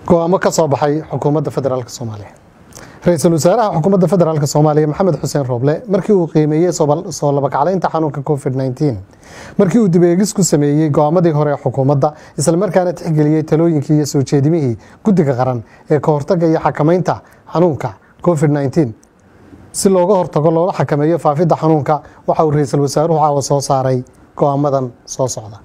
go-aamo ka soo baxay xukuumadda federaalk soomaaliya ra-iisul wasaaraha xukuumadda federaalk soomaaliya maxamed xuseen rooble markii uu qiimeeyey soo labakaclaynta xanuunka covid -19 markii uu dibeegis ku sameeyey go-aamadii hore ee xukuumadda islamarkaana tixgeliyey talooyinkii iyo soo jeedimihii guddiga qaran ee ka hortagga iyo xakamaynta xanuunka covid -19 si looga hortago loola xakameeyo faafidda xanuunka waxa uu ra-iisul wasaaruhu caawa soo saaray go-aamadan soo socda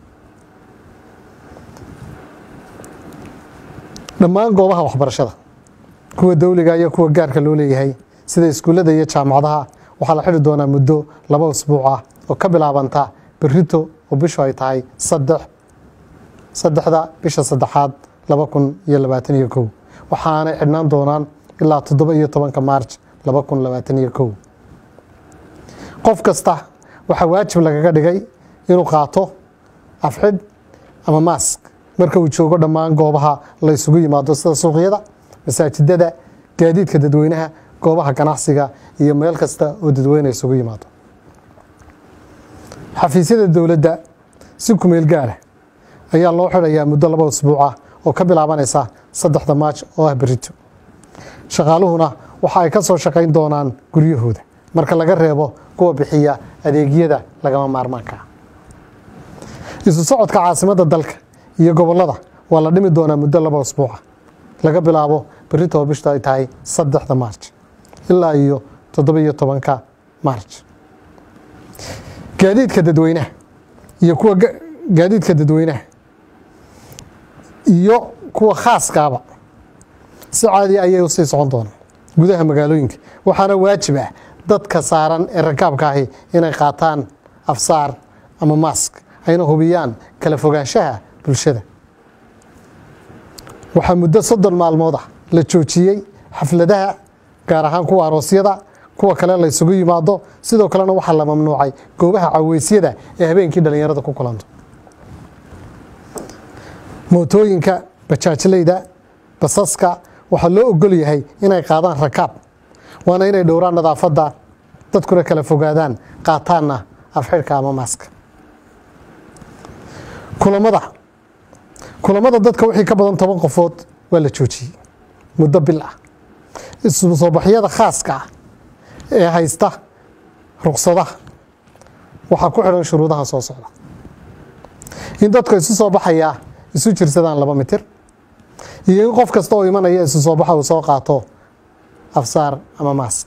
dhammaan goobaha waxbarashada kuwa dowliga iyo kuwa gaarka loo leeyahay sida iskuullada iyo jaamacadaha waxaa la xidhi doonaa muddo laba usbuuc ah oo ka bilaabanta berito oo bishu ay tahay saddex saddexda bisha saddexaad laba kun iyo labaatan iyo kow waxaanay xidhnaan doonaan ilaa toddoba iyo tobanka maarj laba kun labaatan iyo kow qof kasta waxaa waajib lagaga dhigay inuu qaato afxidh ama maask marka uu joogo dhammaan goobaha la ysugu yimaado sida suuqyada masaajidada gaadiidka dadweynaha goobaha ganacsiga iyo meel kasta oo dadweyne isugu yimaado xafiisyada dowladda si kumeel gaara ayaa loo xidhayaa muddo laba usbuuc ah oo ka bilaabanaysa saddexda maaj oo ah berito shaqaaluhuna waxa ay ka soo shaqayn doonaan guryahooda marka laga reebo kuwa bixiya adeegyada lagama maarmaanka ah isu socodka caasimadda dalka iyo gobollada waa la dhimi doonaa muddo laba usbuuca laga bilaabo berito bishtu ay tahay saddexda maarj ilaa iyo toddoba iyo tobanka maarj gaadiidka dadweynaha iyo kuwa gaadiidka dadweynaha iyo kuwa khaaskaaba si caadi ayay usii socon doonaan gudaha magaalooyinka waxaana waajib ah dadka saaran ee rakaabka ahi inay qaataan afsaar ama maask ayna hubiyaan kala fogaanshaha bulshada waxaa muddo soddon maalmood ah la joojiyey xafladaha gaar ahaan kuwa aroosyada kuwa kale la ysugu yimaado sidoo kalena waxaa la mamnuucay goobaha caweysyada ee habeenkii dhallinyarada ku kulanto mootooyinka bajaajleyda basaska waxaa loo ogol yahay inay qaadaan rakaab waana inay dhowraan nadaafadda dadkuna kala fogaadaan qaataanna afxidhka ama maaska kulamada kulamada dadka wixii ka badan toban qofood waa la joojiyey muddo bil ah isu soo baxyada khaaska ah ee haysta ruqsadaha waxaa ku xidhan shuruudaha soo socda in dadka isu soo baxayaa isu jirsadaan laba mitir iyo in qof kasta oo imanaya isu soo baxa uu soo qaato afsaar ama maask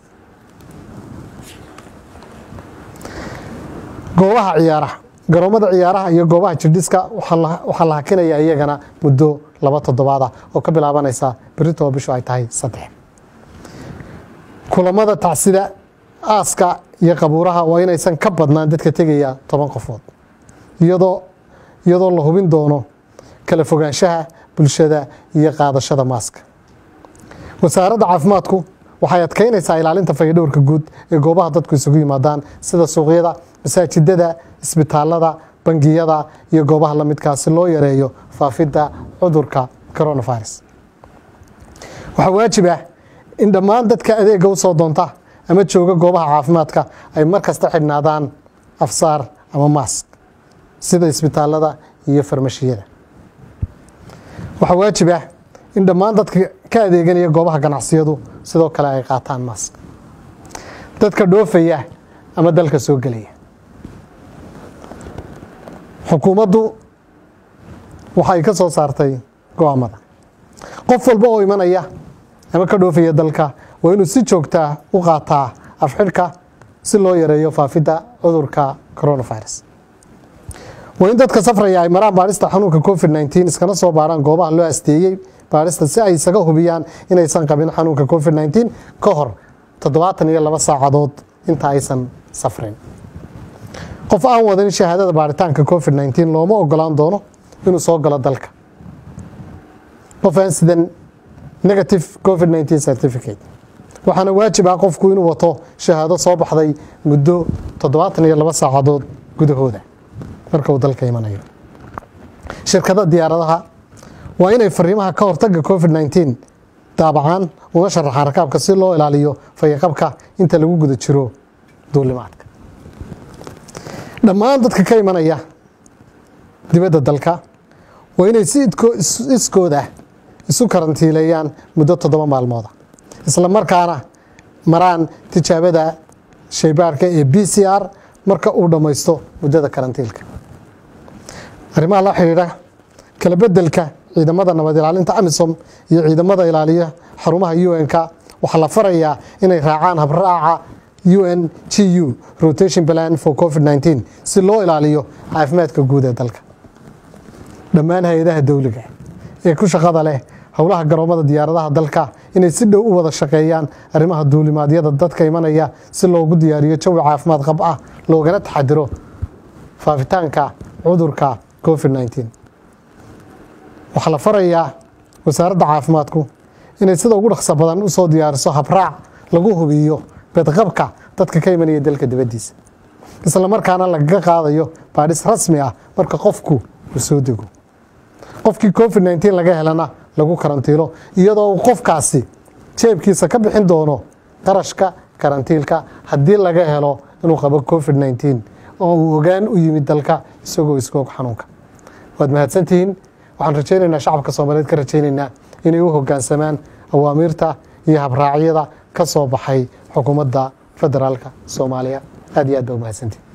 goobaha ciyaaraha garoomada ciyaaraha iyo goobaha jirdhiska waxaa la hakinaya iyagana muddo laba toddobaad ah oo ka bilaabanaysa berito bishu ay tahay saddex kulamada tacsida aaska iyo qabuuraha waa inaysan ka badnaan dadka tegaya toban qofood iyadoo iyadoo la hubin doono kala fogaanshaha bulshada iyo qaadashada maaska wasaaradda caafimaadku waxay adkeynaysaa ilaalinta fayadhowrka guud ee goobaha dadku isugu yimaadaan sida suuqyada masaajidada isbitaalada bangiyada iyo goobaha la midkaa si loo yareeyo faafidda cudurka coronavirus waxaa waajib ah in dhammaan dadka adeega u soo doonta ama jooga goobaha caafimaadka ay mar kasta xidhnaadaan afsaar ama maask sida isbitaalada iyo farmashiyada waxaa waajib ah in dhammaan dadka ka adeeganaya goobaha ganacsiyadu sidoo kale ay qaataan maask dadka dhoofaya ama dalka soo gelaya xukuumaddu waxay ka soo saartay go-aamada qof walba oo imanaya ama ka dhoofaya dalka waa inuu si joogtaa u qaataa afxidhka si loo yareeyo faafidda cudurka coronavirus waa in dadka safraya ay maraan baadhista xanuunka covid -19 iskana soo baaraan goobaha loo asteeyey baadhista si ay isaga hubiyaan inaysan qabin xanuunka covid -19 ka hor toddobaatan iyo laba saacadood inta aysan safrin qof aan wadan shahaadada baaritaanka covid -19 looma ogolaan doono inuu soo galo dalka qof aan sidan negative covid -19 certificate waxaana waajib ah qofku inuu wato shahaado soo baxday muddo toddobaatan iyo laba saacadood gudahooda marka uu dalka imanayo shirkada diyaaradaha waa inay fariimaha ka hortaga covid -19 daabacaan una sharaxaan rakaabka si loo ilaaliyo fayaqabka inta lagu guda jiro duulimaadka dhammaan dadka ka imanaya dibadda dalka waa inay si iskood ah isu karantiileeyaan muddo toddoba maalmooda isla markaana maraan tijaabada shaybaarka ee b c r marka uu dhammaysto muddada karantiilka arrimaha la xidhiidha kala bedelka ciidamada nabad ilaalinta amisom iyo ciidamada ilaaliya xarumaha un-ka waxaa la farayaa inay raacaan habraaca un g u rotation plan for covid 19 si loo ilaaliyo caafimaadka guud ee dalka dhammaan hay-adaha dowliga ee ku shaqada leh howlaha garoomada diyaaradaha dalka inay si dhow u wada shaqeeyaan arrimaha duulimaadyada dadka imanaya si loogu diyaariyo jawi caafimaad qab ah loogana taxadiro faafitaanka cudurka covid 19 waxaa la farayaa wasaaradda caafimaadku inay sida ugu dhaqso badan usoo diyaariso habraac lagu hubiyo bedqabka dadka ka imanaya dalka dibaddiisa isla markaana lagaga qaadayo baadhis rasmi ah marka qofku uu soo dego qofkii covid 19 laga helana lagu karantiilo iyadoo uu qofkaasi jeebkiisa ka bixin doono qarashka karantiilka haddii laga helo inuu qabo covid 19 oo uu ogaan u yimid dalka isagoo iskoog xanuunka waad mahadsantihiin waxaan rajaynaynaa shacabka soomaaliyeed ka rajaynaynaa inay u hoggaansamaan awaamiirta iyo habraacyada ka soo baxay xukuumadda federaalka soomaaliya aad iyo aad baa u mahadsantihin